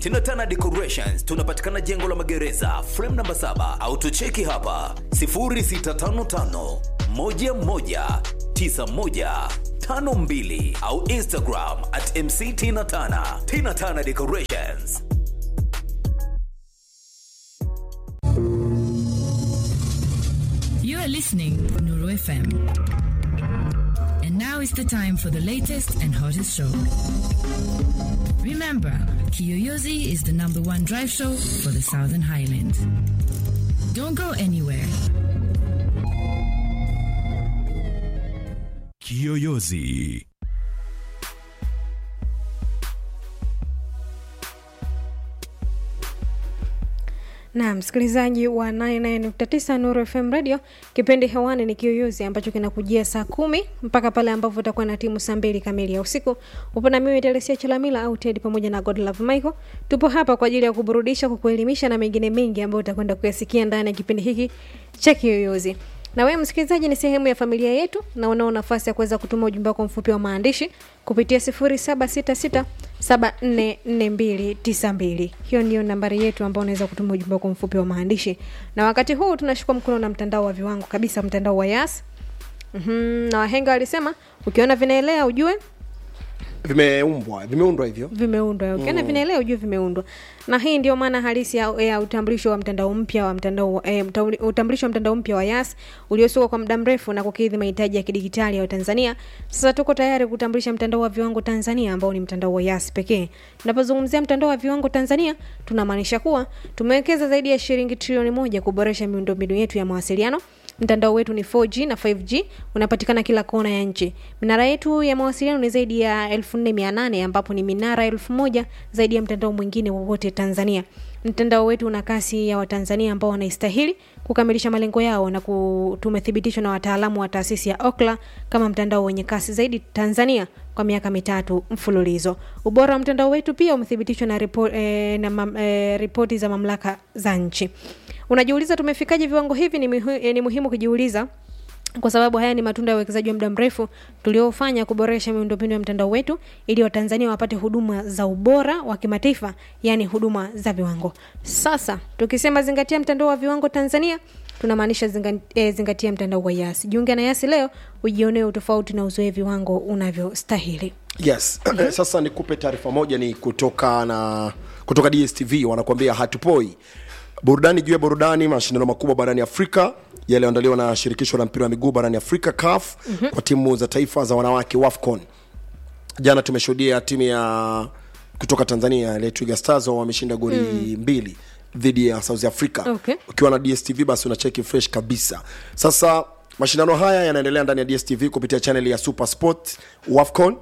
Tinatana Decorations tunapatikana jengo la magereza frame namba 7 au tucheki hapa 0655 11 91 52 au Instagram at MC Tina Tana. Tina Tana Decorations. You are listening to Nuru FM. And now is the time for the latest and hottest show. Remember, Kiyoyozi is the number one drive show for the Southern Highlands. Don't go anywhere. Kiyoyozi. na msikilizaji wa 99.9 Nuru FM Radio, kipindi hewani ni Kiyoyozi ambacho kinakujia saa kumi mpaka pale ambapo utakuwa na timu saa mbili kamili ya usiku. Upo na mimi Telesia Chalamila au Ted pamoja na Godlove Michael. Tupo hapa kwa ajili ya kuburudisha, kukuelimisha na mengine mengi ambayo utakwenda kuyasikia ndani ya kipindi hiki cha Kiyoyozi. Na wewe msikilizaji, ni sehemu ya familia yetu na unao nafasi ya kuweza kutuma ujumbe wako mfupi wa maandishi kupitia 0766744292. Hiyo ndiyo nambari yetu ambayo unaweza kutuma ujumbe wako mfupi wa maandishi. Na wakati huu tunashukua mkono na mtandao wa viwango kabisa, mtandao wa Yas. Mm-hmm. Na wahenga walisema ukiona vinaelea ujue vimeumbwa vimeundwa hivyo vimeundwa ukiona mm. vinaelea ujue vimeundwa na hii ndio maana halisi ya, ya utambulisho wa mtandao mpya wa mtandao eh, mtauli- utambulisho wa mtandao mpya wa yas uliosukwa kwa muda mrefu na kukidhi mahitaji ya kidigitali ya tanzania sasa tuko tayari kutambulisha mtandao wa viwango tanzania ambao ni mtandao wa yas pekee tunapozungumzia mtandao wa viwango tanzania tunamaanisha kuwa tumewekeza zaidi ya shilingi trilioni moja kuboresha miundombinu yetu ya mawasiliano mtandao wetu ni 4G na 5G unapatikana kila kona ya nchi. Minara yetu ya mawasiliano ni zaidi ya 4800 ambapo ni minara 1000 zaidi ya mtandao mwingine wowote Tanzania. Mtandao wetu una kasi ya Watanzania ambao wanaistahili kukamilisha malengo yao na ku- tumethibitishwa na wataalamu wa taasisi ya Okla kama mtandao wenye kasi zaidi Tanzania kwa miaka mitatu mfululizo. Ubora wa mtandao wetu pia umethibitishwa na, ripo, eh, na mam, eh, ripoti za mamlaka za nchi. Unajiuliza tumefikaje viwango hivi? Ni, muhi, eh, ni muhimu kujiuliza kwa sababu haya ni matunda ya uwekezaji wa muda mrefu tuliofanya kuboresha miundombinu ya mtandao wetu ili watanzania wapate huduma za ubora wa kimataifa yaani huduma za viwango sasa tukisema zingatia mtandao wa viwango tanzania tunamaanisha zinga, eh, zingatia mtandao wa yasi jiunge na yasi leo ujionee utofauti na uzoe viwango unavyostahili yes sasa nikupe taarifa moja ni kutoka na kutoka dstv wanakuambia hatupoi burudani juu ya burudani mashindano makubwa barani afrika yaliyoandaliwa na shirikisho la mpira wa miguu barani afrika caf mm-hmm. kwa timu za taifa za wanawake wafcon jana tumeshuhudia timu ya kutoka tanzania ile twiga stars wao wameshinda goli mm. mbili dhidi ya south africa Okay. ukiwa na dstv basi unacheki fresh kabisa sasa mashindano haya yanaendelea ndani ya dstv kupitia chaneli ya super sport wafcon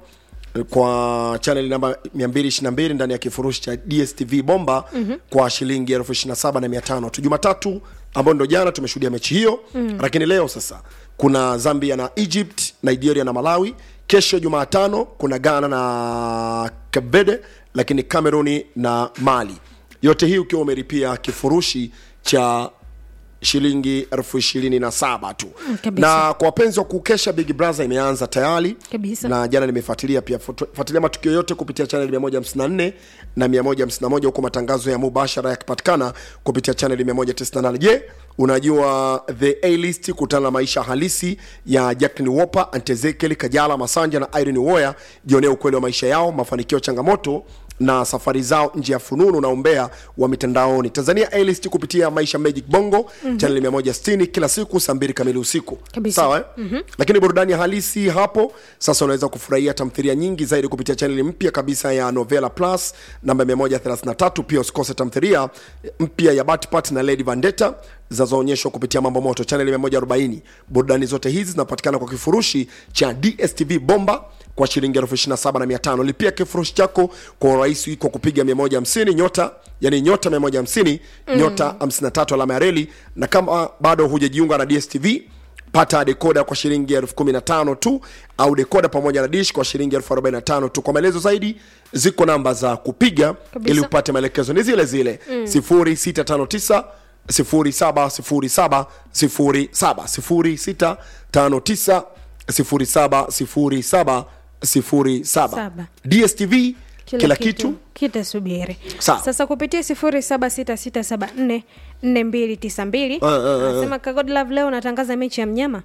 kwa chaneli namba 222 ndani ya kifurushi cha dstv bomba mm-hmm. kwa shilingi elfu 27 na 500 tu jumatatu ambayo ndo jana tumeshuhudia mechi hiyo mm. lakini leo sasa kuna zambia na egypt nigeria na malawi kesho jumatano kuna ghana na kabede lakini cameroni na mali yote hii ukiwa umeripia kifurushi cha shilingi elfu ishirini na saba tu Mm, kabisa. na kwa wapenzi wa kukesha big brother imeanza tayari Kabisa. na jana nimefuatilia pia Fuatu- fuatilia matukio yote kupitia chaneli 154 na 151 huku matangazo ya mubashara yakipatikana kupitia chaneli 198 je unajua the a list kutana na maisha halisi ya jacklin woper antezekel kajala masanja na irene woya jionea ukweli wa maisha yao mafanikio changamoto na safari zao nje ya fununu na umbea wa mitandaoni tanzania alist kupitia maisha magic bongo mm-hmm. chaneli 160 kila siku saa mbili kamili usiku Kabisa. sawa eh? mm-hmm. lakini burudani ya halisi hapo sasa unaweza kufurahia tamthilia nyingi zaidi kupitia chaneli mpya kabisa ya novela plus namba 133 pia usikose tamthilia mpya ya batpat na lady vandetta zinazoonyeshwa kupitia mambo moto chaneli 140 burudani zote hizi zinapatikana kwa kifurushi cha dstv bomba kwa shilingi elfu ishirini na saba na mia tano lipia kifurushi chako kwa urahisi kwa kupiga 150 nyota yani nyota 150 mm. nyota 53 alama ya reli na kama bado hujajiunga na dstv pata dekoda kwa shilingi elfu kumi na tano tu au dekoda pamoja na dish kwa shilingi elfu arobaini na tano tu kwa maelezo zaidi ziko namba za kupiga Kabisa. ili upate maelekezo ni zile zile sifuri sita tano tisa sifuri saba sifuri saba sifuri saba sifuri sita tano tisa sifuri saba sifuri saba sifuri saba Saba. dstv Kila kitu? kitasubiri Sawa. sasa kupitia sifuri saba sita sita saba nne nne mbili tisa mbili Ah, ah, ah, anasema kagodlove leo natangaza mechi ya mnyama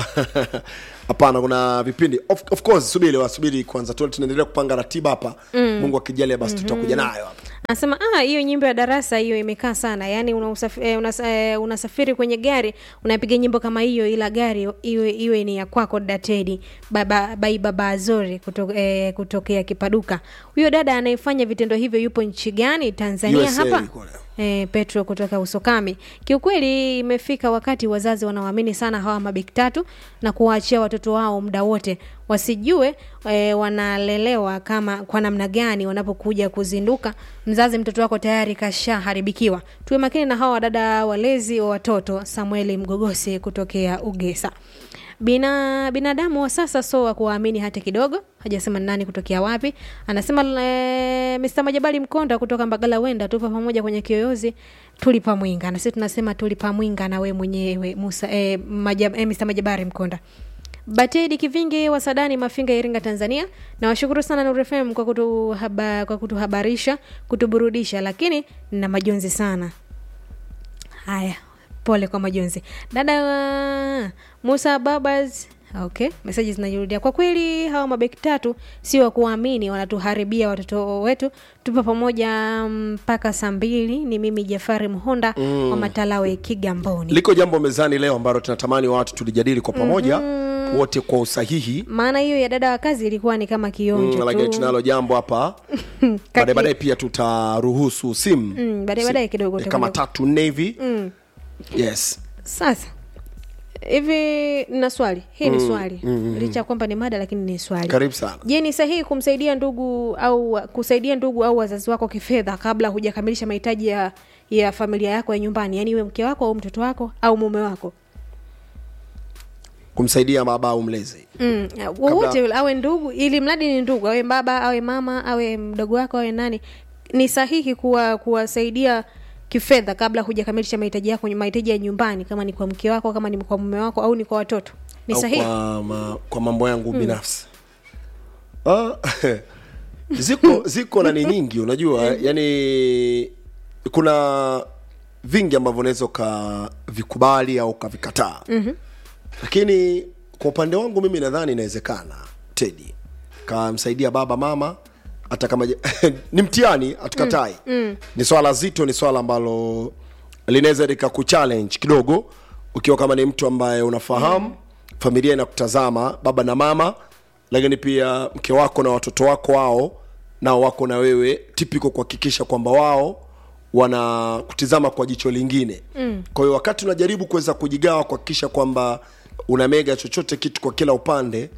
hapana kuna vipindi of, of course subiri wasubiri kwanza tu tunaendelea kupanga ratiba hapa mm. mungu akijalia basi tutakuja nayo hapa anasema ah, hiyo nyimbo ya darasa hiyo imekaa sana yaani una usafi, eh, unas, eh, unasafiri kwenye gari unapiga nyimbo kama hiyo ila gari iwe, iwe ni ya kwako datedi baba, bai baba azori kuto, eh, kutokea kipaduka huyo dada anayefanya vitendo hivyo yupo nchi gani tanzania USA hapa yuko leo. E, Petro kutoka Usokami. Kiukweli imefika wakati wazazi wanaoamini sana hawa mabeki tatu na kuwaachia watoto wao muda wote, wasijue e, wanalelewa kama kwa namna gani. Wanapokuja kuzinduka, mzazi mtoto wako tayari kashaharibikiwa. Tuwe makini na hawa wadada walezi wa watoto. Samueli Mgogosi kutokea Ugesa. Bina binadamu wa sasa so wa kuwaamini hata kidogo. Hajasema ni nani kutokea wapi. Anasema e, Mr. Majabali Mkonda kutoka Mbagala Wenda, tupo pamoja kwenye kiyoyozi tulipa mwinga. Na sisi tunasema tulipa mwinga na we mwenyewe Musa e, majab, e, Mr. Majabari Mkonda. Batedi Kivingi wa Sadani Mafinga Iringa Tanzania. Nawashukuru sana Nuru FM kwa kutuhaba, kwa kutuhabarisha, kutuburudisha lakini na majonzi sana. Haya, pole kwa majonzi dada wa musa babas okay meseji zinajirudia kwa kweli hawa mabeki tatu sio wa kuwaamini wanatuharibia watoto wetu tupo pamoja mpaka saa mbili ni mimi jafari mhonda mm. wa matalawe kigamboni liko jambo mezani leo ambalo tunatamani watu tulijadili kwa pamoja mm-hmm. wote kwa usahihi maana hiyo ya dada wa kazi ilikuwa ni kama kionjo mm, lakini tu tunalo jambo hapa baadaye baadaye pia tutaruhusu simu Mm, baadaye baadaye kidogo Si- kama utakwenda- tatu nne hivi yes sasa hivi na swali hii ni swali licha ya kwamba ni mada lakini ni swali karibu sana je ni sahihi kumsaidia ndugu au kusaidia ndugu au wazazi wako kifedha kabla hujakamilisha mahitaji ya, ya familia yako ya nyumbani yaani iwe mke wako au mtoto wako au mume wako kumsaidia baba au mlezi mm. wowote yule awe ndugu ili mradi ni ndugu awe baba awe mama awe mdogo wako awe nani ni sahihi kuwa kuwasaidia kifedha kabla hujakamilisha mahitaji yako mahitaji ya nyumbani kama ni kwa mke wako kama ni kwa mume wako au ni kwa watoto ni au sahihi kwa, ma, kwa mambo yangu binafsi ah, ziko ziko nani nyingi unajua yani kuna vingi ambavyo unaweza ukavikubali au ukavikataa mm-hmm. lakini kwa upande wangu mimi nadhani inawezekana tedi kamsaidia baba mama hata kama je- ni mtihani hatukatai mm, mm. ni swala zito ni swala ambalo linaweza likakuchallenge kidogo ukiwa kama ni mtu ambaye unafahamu mm. familia inakutazama baba na mama lakini pia mke wako na watoto wako wao nao wako na wewe tipiko kuhakikisha kwamba wao wanakutizama kwa jicho lingine mm. kwa hiyo wakati unajaribu kuweza kujigawa kuhakikisha kwamba unamega chochote kitu kwa kila upande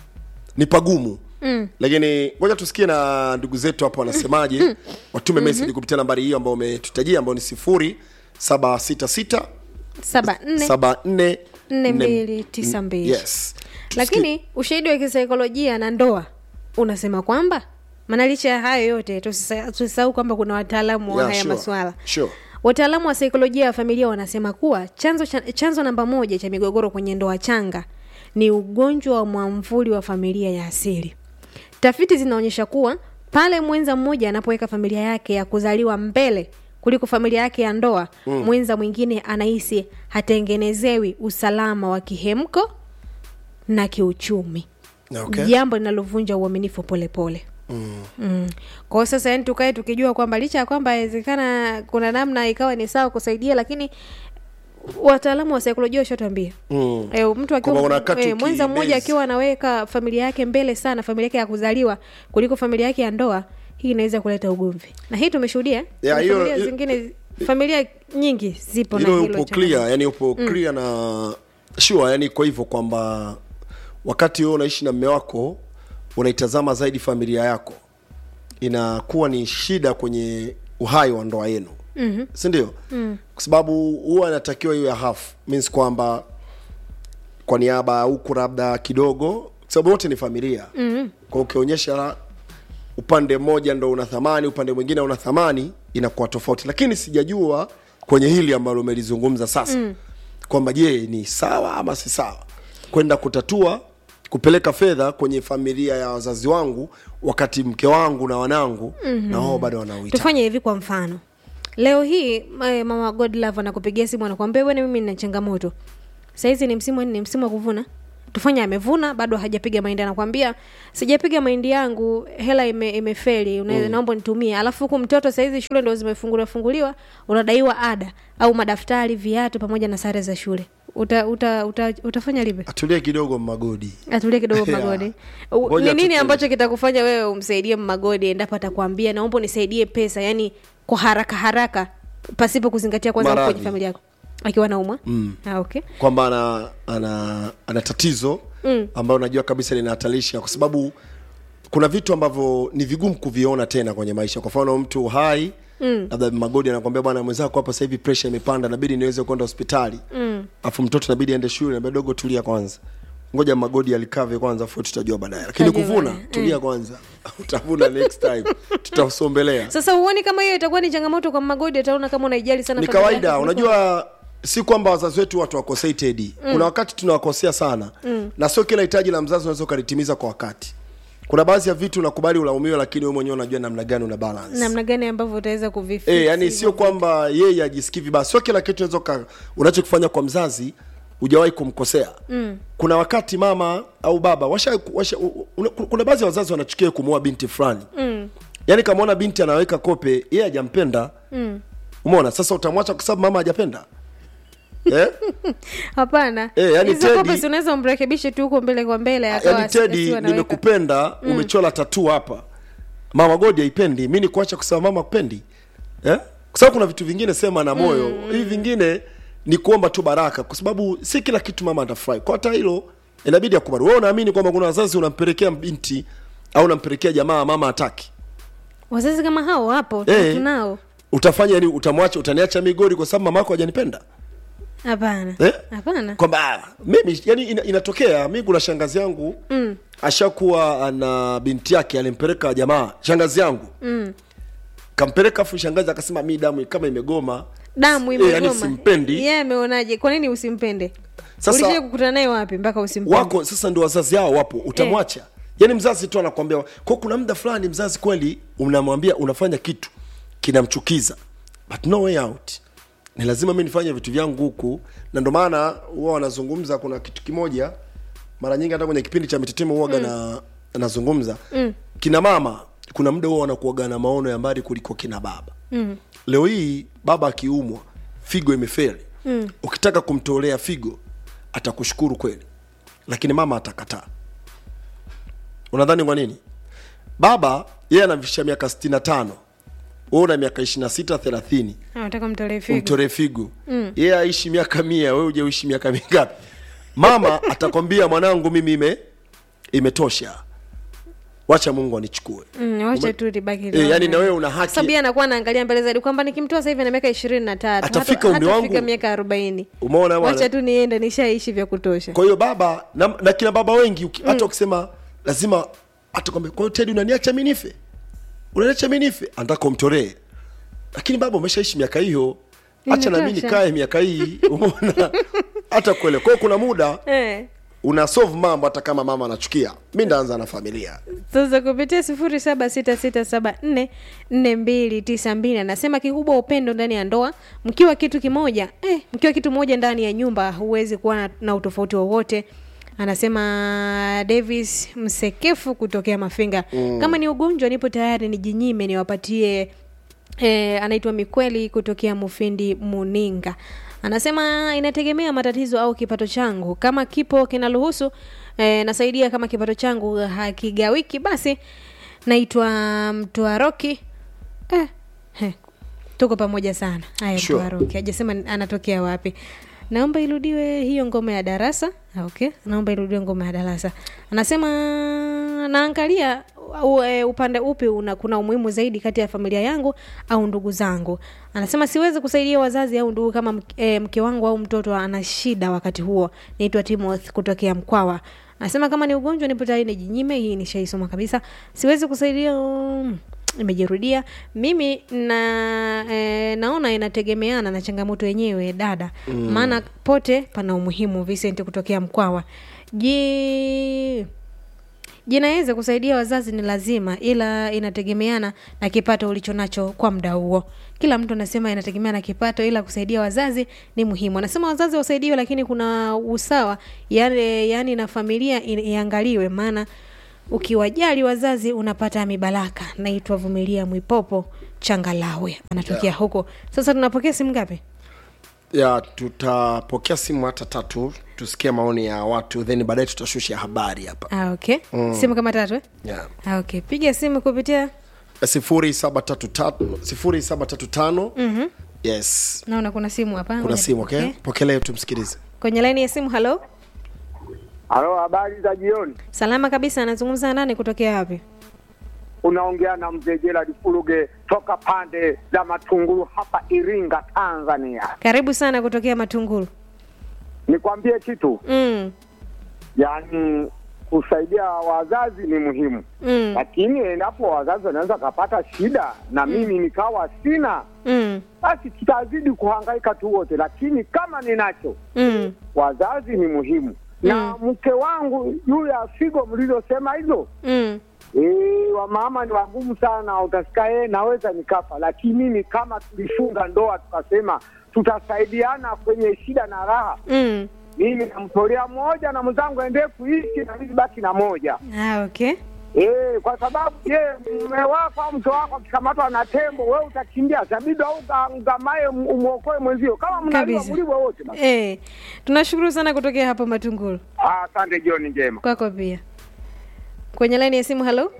ni pagumu mm. lakini ngoja tusikie na ndugu zetu hapo wanasemaje mm. watume mm-hmm. message kupitia nambari hiyo ambayo umetutajia ambayo ni sifuri saba sita sita saba nne saba nne nne nne- mbili tisa mbili yes Tusikie- lakini ushahidi wa kisaikolojia na ndoa unasema kwamba maana licha ya hayo yote tusisa- tusisahau kwamba kuna wataalamu wa Yeah, haya sure. maswala Sure. wataalamu wa saikolojia ya familia wanasema kuwa chanzo, cha, chanzo namba moja cha migogoro kwenye ndoa changa ni ugonjwa wa mwamvuli wa familia ya asili tafiti zinaonyesha kuwa pale mwenza mmoja anapoweka familia yake ya kuzaliwa mbele kuliko familia yake ya ndoa mm. mwenza mwingine anahisi hatengenezewi usalama wa kihemko na kiuchumi Okay. jambo linalovunja uaminifu polepole Mm. Mm. kwa hiyo sasa yani tukae tukijua kwamba licha ya kwamba inawezekana kuna namna ikawa ni sawa kusaidia lakini wataalamu wa saikolojia washatuambia Mm. e, mtu Kwamba akiwa kuna wakati e, mwenza ukibase- mmoja akiwa anaweka familia yake mbele sana familia yake ya kuzaliwa kuliko familia yake ya ndoa hii inaweza kuleta ugomvi na hii tumeshuhudia Yeah, Kuna hiyo- familia hiyo- zingine familia nyingi zipo na hilo hilo upo changamoto. clear yani upo clear na sure yani kwa hivyo kwamba wakati wewe unaishi na mme wako unaitazama zaidi familia yako inakuwa ni shida kwenye uhai wa ndoa yenu mm-hmm. sindio mm. kwa sababu huwa inatakiwa iwe half means kwamba kwa niaba ya huku labda kidogo kwa sababu wote ni familia mm-hmm. kwa ukionyesha upande mmoja ndo una thamani upande mwingine una thamani inakuwa tofauti lakini sijajua kwenye hili ambalo umelizungumza sasa mm. kwamba je ni sawa ama si sawa kwenda kutatua kupeleka fedha kwenye familia ya wazazi wangu wakati mke wangu na wanangu mm-hmm. na wao bado wanauhitaji tufanye hivi kwa mfano leo hii eh, mama godlove anakupigia simu anakwambia bwana mimi nina changamoto sahizi ni msimu ni msimu wa kuvuna tufanye amevuna bado hajapiga mahindi anakwambia sijapiga mahindi yangu hela ime, imefeli mm. naomba nitumie alafu huku mtoto sahizi shule ndo zimefunguliwa funguliwa unadaiwa ada au madaftari viatu pamoja na sare za shule uta, uta, uta, utafanya lipi atulie kidogo magodi atulie kidogo Yeah. magodi U- Ngoja ni nini tutulie. ambacho kitakufanya wewe umsaidie magodi endapo atakwambia naomba unisaidie pesa yani kwa haraka haraka pasipo kuzingatia kwanza uko Maradhi. kwenye familia yako akiwa naumwa mm. ah, okay kwamba ana, ana, ana tatizo mm. ambayo unajua kabisa linahatarisha kwa sababu kuna vitu ambavyo ni vigumu kuviona tena kwenye maisha kwa mfano mtu hai mm. labda magodi anakwambia bwana mwenzako hapa sasa hivi presha imepanda nabidi niweze kwenda hospitali mm. afu mtoto nabidi aende shule nabidi dogo tulia kwanza ngoja magodi alikave kwanza afu tutajua baadaye lakini Tutajua kuvuna baadaye. tulia kwanza utavuna next time tutasombelea sasa huoni kama hiyo itakuwa ni changamoto kwa magodi ataona kama unaijali sana ni familia kawaida yako kuliko- unajua si kwamba wazazi wetu watu wakosei tedi mm. kuna wakati tunawakosea sana mm. na sio kila hitaji la mzazi unaweza ukalitimiza kwa wakati kuna baadhi ya vitu unakubali ulaumiwe lakini wewe mwenyewe unajua namna gani una balance namna gani ambavyo utaweza kuvifi e, yani sio kwamba yeye ajisikii vibaya sio kila kitu unaweza uka- unachokifanya kwa mzazi hujawahi kumkosea mm. kuna wakati mama au baba washa, washa, u- u- kuna baadhi ya wazazi wanachukia kumwoa binti fulani mm. yaani kamwona binti anaweka kope yeye hajampenda mm. umeona sasa utamwacha kwa sababu mama hajapenda eh? hapana Eh, yani Hizo Teddy- kope si unaweza umrekebishe tu huko mbele kwa mbele akawa yani asi- tedi asiwe anaweka. nimekupenda mm. umechola tatu hapa mama godi haipendi mi nikuacha kusema mama kupendi eh? kwa sababu kuna vitu vingine sema na moyo mm. hivi vingine ni kuomba tu baraka kwa sababu si kila kitu mama atafurahi kwa hata hilo inabidi akubali wewe unaamini kwamba kuna wazazi unampelekea binti au unampelekea jamaa mama hataki wazazi kama hao wapo Eh. tunao utafanya yani utamwacha utaniacha migori kwa sababu mamako hajanipenda hapana Eh? hapana kwamba ah, mimi yani ina, inatokea mi kuna shangazi yangu mm. ashakuwa ana binti yake alimpeleka jamaa shangazi yangu mm. kampeleka afu shangazi akasema mi damu kama imegoma damu Eh, yani imegoma simpendi yeye ameonaje kwa nini usimpende Sasa- ulishai kukutana naye wapi mpaka usimpende wako sasa ndio wazazi hao wapo utamwacha yani mzazi tu anakwambia kwa kuna muda fulani mzazi kweli unamwambia unafanya kitu kinamchukiza but no way out ni lazima mi nifanye vitu vyangu huku na ndio maana huwa wanazungumza kuna kitu kimoja mara nyingi hata kwenye kipindi cha mitetemo huwaga mm. na anazungumza mm. kina mama kuna muda huwa wanakuaga na maono ya mbali kuliko kina baba mm. leo hii baba akiumwa figo imeferi mm. ukitaka kumtolea figo atakushukuru kweli lakini mama atakataa unadhani kwa nini baba yeye anavisha miaka 65 wewe una miaka 26 30 anataka mtolee figo umtolee figo yeye aishi miaka mia wewe uje uishi miaka mingapi mama atakwambia mwanangu mimi ime imetosha wacha mungu anichukue Mm, wacha tu libaki e, liwe. yani na wewe una haki sababu yeye anakuwa anaangalia mbele zaidi kwamba nikimtoa sasa hivi na miaka ishirini na tatu Atafika hata- umri wangu. hatafika miaka arobaini umeona bwana wacha tu niende nishaishi vya kutosha kwa hiyo baba na, na kina baba wengi uki- hata ukisema lazima atakwambia kwa hiyo tedi unaniacha mi nife unaniacha mi nife anataka umtolee lakini baba umeshaishi miaka hiyo hacha nami Inatosha. nikae miaka hii umeona hata kuele kwa hiyo kuna muda eh. una solve mambo hata kama mama anachukia mi ndaanza na familia sasa kupitia sifuri saba sita sita saba nne nne mbili tisa mbili anasema kikubwa upendo ndani ya ndoa mkiwa kitu kimoja eh, mkiwa kitu moja ndani ya nyumba huwezi kuwa na, na utofauti wowote anasema davis msekefu kutokea mafinga mm. kama ni ugonjwa nipo tayari nijinyime niwapatie E, anaitwa Mikweli kutokea Mufindi Muninga. Anasema inategemea matatizo au kipato changu. Kama kipo kinaruhusu e, nasaidia. Kama kipato changu hakigawiki, basi naitwa Mtwaroki. Eh, he, tuko pamoja sana. Haya, Sure. Mtwaroki hajasema anatokea wapi. Naomba irudiwe hiyo ngoma ya darasa. Ah, Okay, naomba irudiwe ngoma ya darasa. Anasema naangalia u, e, upande upi una, kuna umuhimu zaidi kati ya familia yangu au ndugu zangu. Anasema siwezi kusaidia wazazi au ndugu kama mk- e, mke wangu au mtoto ana shida wakati huo. Naitwa Timothy kutokea Mkwawa. Anasema kama ni ugonjwa nipo tayari nijinyime. Hii nishaisoma kabisa. Siwezi kusaidia um, imejirudia mimi na e, naona inategemeana na changamoto yenyewe dada mm. maana pote pana umuhimu Vincent kutokea Mkwawa ji jinaweza kusaidia wazazi ni lazima ila inategemeana na kipato ulicho nacho kwa muda huo kila mtu anasema inategemea na kipato ila kusaidia wazazi ni muhimu anasema wazazi wasaidiwe lakini kuna usawa yani, yani na familia i- iangaliwe maana ukiwajali wazazi unapata mibaraka naitwa vumilia mwipopo changalawe anatokea yeah. huko sasa tunapokea simu ngapi ya tutapokea simu hata tatu tusikie maoni ya watu then baadaye tutashusha habari hapa ah, okay mm. simu kama tatu eh? yeah. ah, okay piga simu kupitia sifuri saba tatu tatu sifuri saba tatu tano yes naona kuna simu hapa kuna Ngoja simu okay? nipokee. pokelee tumsikilize kwenye laini ya simu halo Halo, habari za jioni. salama kabisa anazungumza na nani kutokea wapi Unaongea na mzee Gerald Fuluge toka pande za Matunguru hapa Iringa, Tanzania. karibu sana kutokea matunguru Nikwambie kitu, mm. yaani kusaidia wazazi ni muhimu, Mm. lakini endapo wazazi wanaweza kapata shida na mimi nikawa sina, Mm. basi tutazidi kuhangaika tu wote, lakini kama ninacho, Mm. wazazi ni muhimu na mke wangu yule ya figo mlizosema hizo Mm. Eh, wamama ni wagumu sana, utasikia yeye naweza nikafa, lakini mimi kama tulifunga ndoa tukasema tutasaidiana kwenye shida na raha, Mm. mimi namtolea moja na mwenzangu aendee kuishi na mimi baki na moja Ah, okay eh, kwa sababu je, mume wako au mke wako akikamatwa na tembo, wewe utakimbia zabidi au uga- ugamaye um- umwokoe mwenzio, kama mnaliwa Kabisa. mliwe wote basi. eh, tunashukuru sana kutokea hapo matunguru Ah, Asante, jioni njema. kwako pia kwenye laini ya simu halo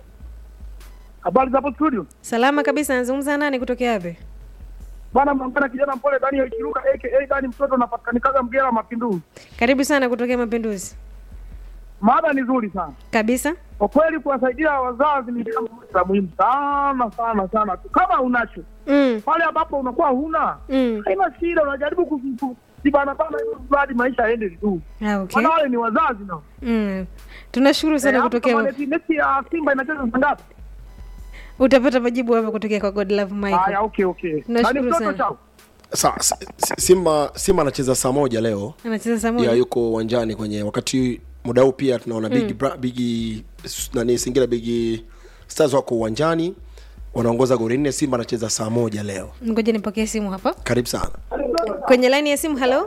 Habari za hapo studio. salama kabisa anazungumza na nani kutokea wapi Bwana mnampenda kijana mpole Daniel Kiruka aka Dani mtoto anapatikana Mgera Mapinduzi. karibu sana kutokea mapinduzi Mada ni nzuri sana. kabisa Kwa kweli kuwasaidia wazazi ni jambo la muhimu sana sana sana. Kama unacho mm. pale ambapo unakuwa huna Mm. haina shida, unajaribu kujibana bana hivyo hadi maisha yaende tu. Ah, okay. Maana wale ni wazazi nao. mm. tunashukuru sana Eh, hapo kutokea kama mechi- mechi ya Simba inacheza saa ngapi? utapata majibu hapa kutokea kwa god love Haya, michael okay okay. Nashukuru Dani mtoto sana. chao. Sa, si- si- simba simba anacheza saa moja leo anacheza saa ya moja yuko uwanjani kwenye wakati muda huu pia tunaona big, bra, big nani singida big stars wako uwanjani wanaongoza goli nne simba anacheza saa moja leo ngoja nipokee simu hapa karibu sana kwenye laini ya simu halo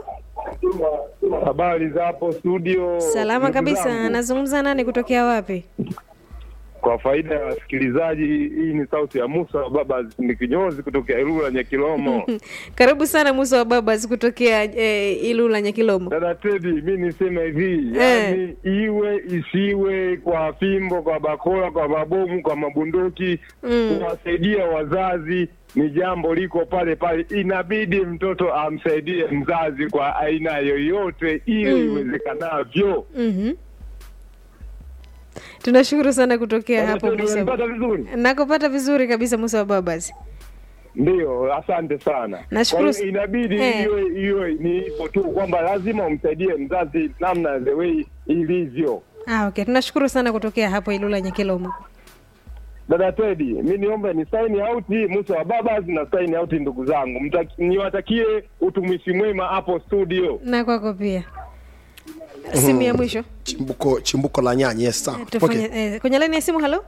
Habari za hapo studio. salama ndugu kabisa zangu. anazungumza nani kutokea wapi Kwa faida ya wasikilizaji, hii ni sauti ya Musa wa baba ni kinyozi kutokea Ilula Nyakilomo. karibu sana musa wa babas kutokea eh, ilula nyakilomo Dada Tedi, mi niseme hivi, Eh. yani iwe isiwe, kwa fimbo, kwa bakola, kwa mabomu, kwa mabunduki, kuwasaidia wazazi ni jambo liko pale pale. Inabidi mtoto amsaidie mzazi kwa aina yoyote ile iwezekanavyo. mm-hmm. tunashukuru sana kutokea hapo Dada Teddy, musa unanipata vizuri? nakupata vizuri kabisa musa wa babas Ndio, asante sana. Nashukuru Kwa hiyo inabidi Eh. iwe iwe ni hivyo tu kwamba lazima umsaidie mzazi namna the way ilivyo. ah, okay tunashukuru sana kutokea hapo ilula nyakilomo Dada Tedi, mi niombe ni sign out Musa wa Babas na sign out ndugu zangu, Mtaki- niwatakie utumishi mwema hapo studio. na kwako pia simu ya mwisho chimbuko chimbuko la nyanya yes sawa tufanye okay. eh, kwenye laini ya simu halo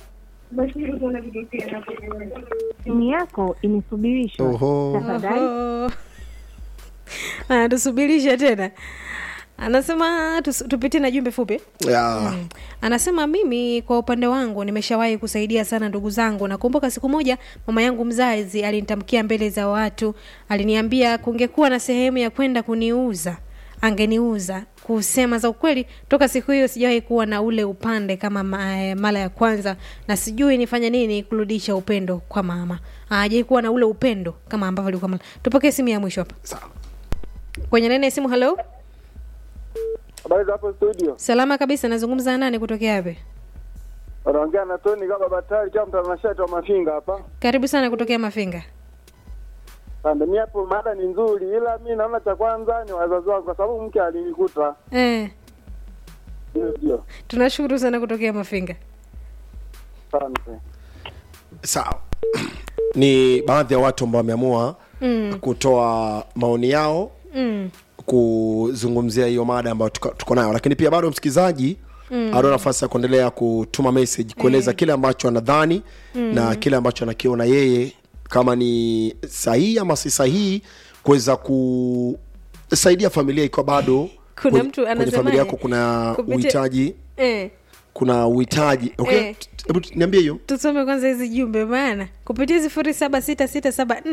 simu yako imesubirishwa Oho. tafadhali Oho. Ah, tusubirishe tena anasema tus- tupitie na jumbe fupi ya anasema mimi kwa upande wangu nimeshawahi kusaidia sana ndugu zangu nakumbuka siku moja mama yangu mzazi alinitamkia mbele za watu aliniambia kungekuwa na sehemu ya kwenda kuniuza angeniuza kusema za ukweli toka siku hiyo sijawahi kuwa na ule upande kama ma- eh, mara ya kwanza na sijui nifanye nini kurudisha upendo kwa mama ajai kuwa na ule upendo kama ambavyo alikuwa mara tupokee simu ya mwisho hapa sawa kwenye nene ya simu halo Habari za hapo studio, salama kabisa nazungumza na nani kutokea wapi wanaongea na Tony kama Batari kama mtanashati wa Mafinga hapa. karibu sana kutokea mafinga Pande mi hapo mada ni nzuri, ila mi naona cha kwanza ni wazazi wangu, kwa sababu mke alinikuta. eh. Ndio, ndio, tunashukuru sana kutokea mafinga asante. sawa ni baadhi ya watu ambao wameamua mm. kutoa maoni yao Mm. kuzungumzia hiyo mada ambayo tuko, tuko nayo lakini pia bado msikilizaji mm. ana nafasi ya kuendelea kutuma message kueleza kile ambacho anadhani mm. na kile ambacho anakiona yeye kama ni sahihi ama si sahihi kuweza kusaidia familia ikiwa bado Kuna kwenye- mtu kwenye anasemaje? familia yako kuna Kupitia- uhitaji eh. kuna uhitaji okay? Eh. hebu niambie hiyo tusome kwanza hizi jumbe maana kupitia sifuri saba sita sita saba